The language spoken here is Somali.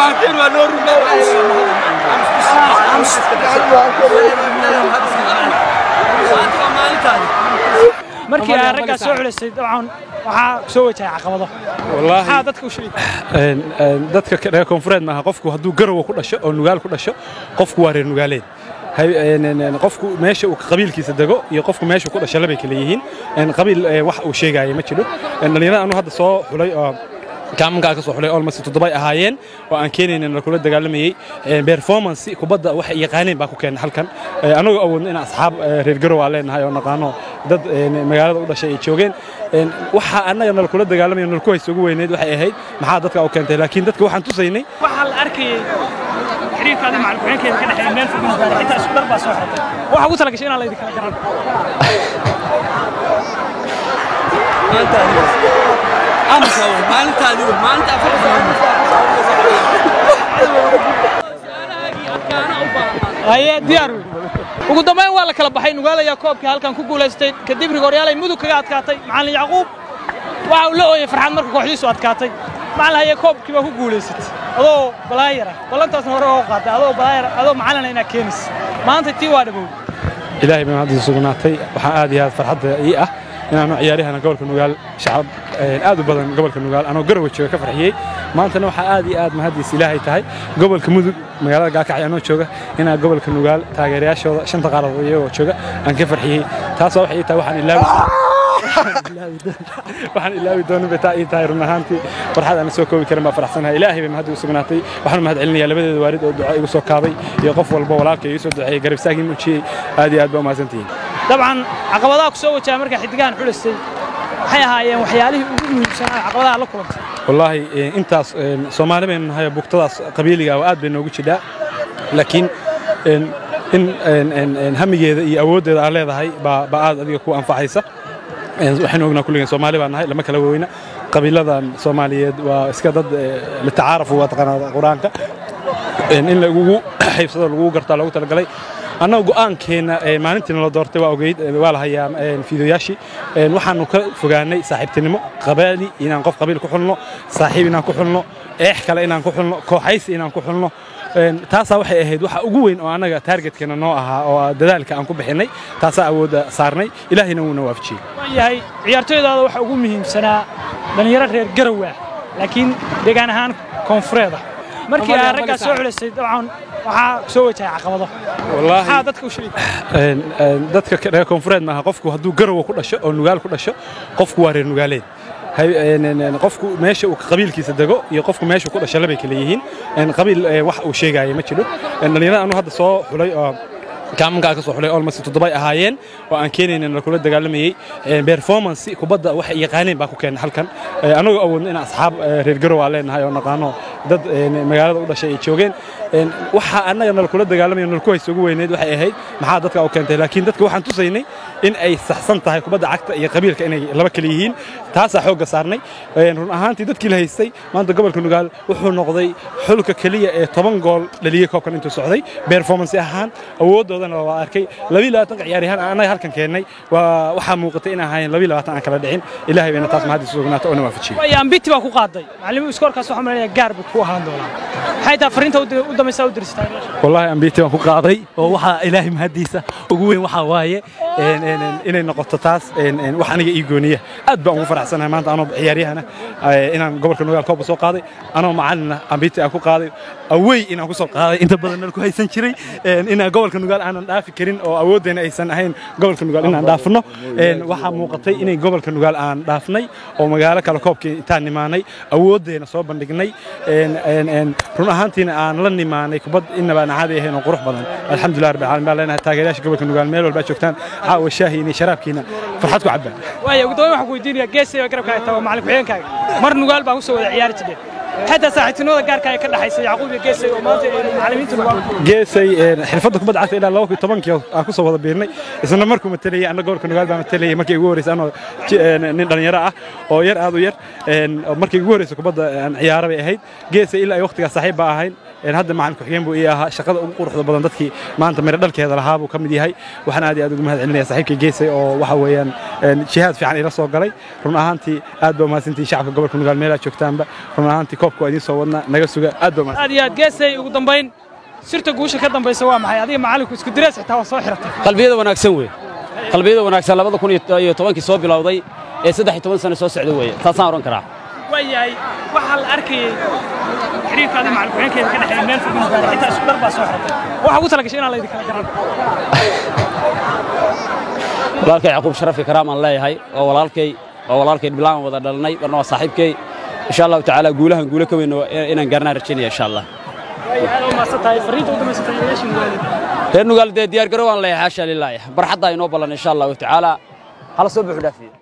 markii ay raggaa soo xulisay dabcan waxaa soo wajahaya caqabado maxaa dadka u sheegi dadka reer koonfureed maaha qofku hadduu garowa ku dhasho oo nugaal ku dhasho qofku waa reer nugaaleed qofku meesha uu qabiilkiisa dego iyo qofku meesha ku dhasho labay kala yihiin qabiil wax uu sheegaya ma jiro dhallinyarada anu hadda soo xulay oo kaamankaa ka soo xulay olmost toddobay ahaayeen oo aan keenaynin la kula dagaalamayey performance kubadda waxay yaqaaneen baa ku keenay halkan anagoo awoodno inaan asxaab reer garow aan leenahay oo naqaano dad magaalada u dhashay ay joogeen waxa annaga nala kula dagaalamaya nala ku haysa ugu weyneyd waxay ahayd maxaa dadka u keentay laakiin dadka waxaan tusaynay waxaa la arkayay xiriirkaada macalkuxeenkeeda ka dhexeeya meel fog xitaa isku dar baa soo xirtay waxa ugu talagashay inaan laydi kala garan haye diyaar wey ugu dambayn waa la kala baxay nugaal ayaa koobkii halkan ku guulaystay kadib rigooryaal ay mudug kaga adkaatay macallin yacquub waxa uu la ooyey farxad marka kooxdiisu adkaatay macallin haye koobkii baa ku guulaysatay adoo balaayara ballantaasna hore oo qaaday adoo balaayara adoo macallina inaad keenaysa maanta tii waa dhabow ilaahay baan hadda sugnaatay waxaa aad iyo aad farxadda ii ah inaanu ciyaaryahan gobolka nugaal shacab aad u badan gobolka nugaal anoo garowe jooga ka farxiyey maantana waxaa aad iyo aad mahadiis ilaahay tahay gobolka mudug magaalada gaakacyo anoo jooga inaa gobolka nugaal taageerayaashooda shanta qaaradood iyagoo jooga aan ka farxiyey taasoo waxay ii tahay waxaan ilaawi waxaan ilaawi doonin bay taa ii tahay run ahaantii farxad aan soo koobi karin baa faraxsanahay ilaahay bay mahad u sugnaatay waxaan mahad celinayaa labadeeda waalid oo duco igu soo kaabay iyo qof walba walaalka igu soo duceeyey garab istaagii muujiyey aad iyo aad baa umahadsantihiin dabcan caqabadaha ku soo wajaha markaa xiddigahan xulisay waxay ahaayeen waxyaalihii ugu muhiimsanaa caqabadaha la kulantay wallaahi intaas soomaali baynu nahay bugtadaas qabiiliga ah aad bay noogu jidhaa laakiin in hamigeeda iyo awooddeeda aad leedahay baa aad adiga ku anfacaysa waxaynu ognaa kulligeen soomaali baan nahay lama kala weyna qabiiladan soomaaliyeed waa iska dad litacaarafu waa taqaanaa qur-aanka in lagugu xaybsado lagugu gartaa loogu talagalay annaga go'aankeenna maalintiina la doortay waa ogeyd waa la hayaa fiidoyaashii waxaannu ka fogaanay saaxiibtinimo qabaali inaan qof qabiil ku xulno saaxiib inaan ku xulno eex kale inaan ku xulno kooxaysi inaan ku xulno taasaa waxay ahayd waxa ugu weyn oo annaga taargetkeenna noo ahaa oo dadaalka aan ku bixinnay taasaa awoodda saarnay ilaahayna wuuna waafajiyey waan yahay ciyaartooydaada waxa ugu muhiimsanaa dhallinyaro reer garow ah laakiin deegaan ahaan koonfureed ah markii ay raggaa soo xulisay dabcan waxaa soo wajahaya caqabado maxaa dadka u sheegi dadka reer koonfureed maaha qofku hadduu garowa ku dhasho oo nugaal ku dhasho qofku waa reer nugaaleed qofku meesha uu qabiilkiisa dego iyo qofku meesha ku dhasho labay kala yihiin qabiil wax uu sheegaya ma jiro dhallinyarada anu hadda soo xulay oo kaamankaa ka soo xulay olmost toddobay ahaayeen oo aan keenaynin la kula dagaalamayey performance kubadda waxay yaqaaneen baa ku keenay halkan anagoo awoodno inaan asxaab reer garow aan leenahay oo naqaano dad magaalada u dhashay ay joogeen waxa annaga nala kula dagaalamaya nala ku haysa ugu weyneyd waxay ahayd maxaa dadka u keentay laakiin dadka waxaan tusaynay in ay saxsan tahay kubadda cagta iyo qabiilka inay laba kala yihiin taasaa xoogga saarnay run ahaantii dadkii la haystay maanta gobolka nugaal wuxuu noqday xulka keliya ee toban gool dhaliyey koobkan intuu socday performance ahaan awooddoodana waa arkay labii labaatanka ciyaaryahaan aan annaga halkan keennay waa waxaa muuqatay in ahaayeen labii labaatan aan kala dhicin ilaahay bayna taas mahadiisa sugnaata oo na waafajiyey way ambiti baa ku qaaday macalimiin iskoorkaas waxaa malaynayaa gaar buu ku ahaan doonaa maxay tahay fariinta u dambaysa u dirsatay wallaahi ambiti waan ku qaaday oo waxaa ilaahay mahadiisa ugu weyn waxaa waaye inay noqoto taas wax aniga ii gooniya aad baan ugu faraxsanahay maanta anoo ciyaaryahana inaan gobolka nugaal kooba soo qaaday anoo macalina ambiti aan ku qaaday awey inaan ku soo qaaday inta badan nal ku haysan jiray inaan gobolka nugaal aanan dhaafi karin oo awooddeena aysan ahayn gobolka nugaal inaan dhaafno waxaa muuqatay inay gobolka nugaal aan dhaafnay oo magaalo kale koobkii intaan nimaanay awooddeena soo bandhignay run ahaantiina aan la nimaanay kubad inabaan caadi ahayn oo qurux badan alxamdulilah rabbil caalamiin baan leenahay taageerayaasha gobolka nugaal meel walbaa joogtaan caawa shaahiina sharaabkiina farxad ku cabbaan waaya ugu dambayn waxaan ku weydiinayaa geesay baa garabkaaga tago macalin ku-xigeenkaaga mar nugaal baan u soo wada ciyaari jireen حتى saaxiibtinimada gaarka ay ka dhaxaysa Yacquub iyo Geesay oo maanta ay macallimiintu nugaal geesay xirfadda kubadda cagta ilaa 2010 aan ku soo wada biirnay isla markuu matalayay anna gobolka nugaal baa matalayay markii ugu horeysay anoo nin dhalinyaro ah oo yar aad u yar markii ugu horeysay kubadda aan ciyaaro bay ahayd geesay ilaa ay waqtigaas saaxiib baa ahayn hadda macalin ku-xigeen buu ii ahaa shaqada ugu quruxda badan dadkii maanta miro dhalkeeda lahaa buu ka mid yahay waxaan aad iyo aad ugu mahad celinaya saaxiibkii geesay oo waxa weeyaan jihaad fiican ila soo galay run ahaantii aad baa umahadsantihin shacabka gobolka nugaal meelaa joogtaanba run ahaantii koobka waa idiin soo wadnaa naga suga aad baa mahadsan aad iyo aad geesay ugu dambayn sirta guusha ka dambaysa waa maxay adiga macallinku isku direes xitaa waa soo xiratay qalbiyada wanaagsan wey qalbiyada wanaagsan labada kun iyo tobankii soo bilowday ee saddex iyo toban sano soo socda weeye taasaan odhan karaa waayahay waxaa la arkayay xiriirkaadi macalkuxeenkeeda ka dhexeeya meel fog inuu gaaray xitaa isku dar baa soo xiratay waxaa ugu talagashay inaan laydin kala garan walaalkay yaquub sharafi karaam aan leeyahay waa walaalkay waa walaalkay bilaan wada dhalanay barna waa saaxiibkay insha allahu tacaala guulahan guulo ka weyn inaan gaarnaan rajaynaya insha allah aad u mahadsan tahay fariinta u damaysatay yeeshin waalid reer nugaal dee diyaar garow aan leeyahay xaasha lilaahi barxaddaa inoo ballan insha allahu tacaala hala soo buuxu dhaafiye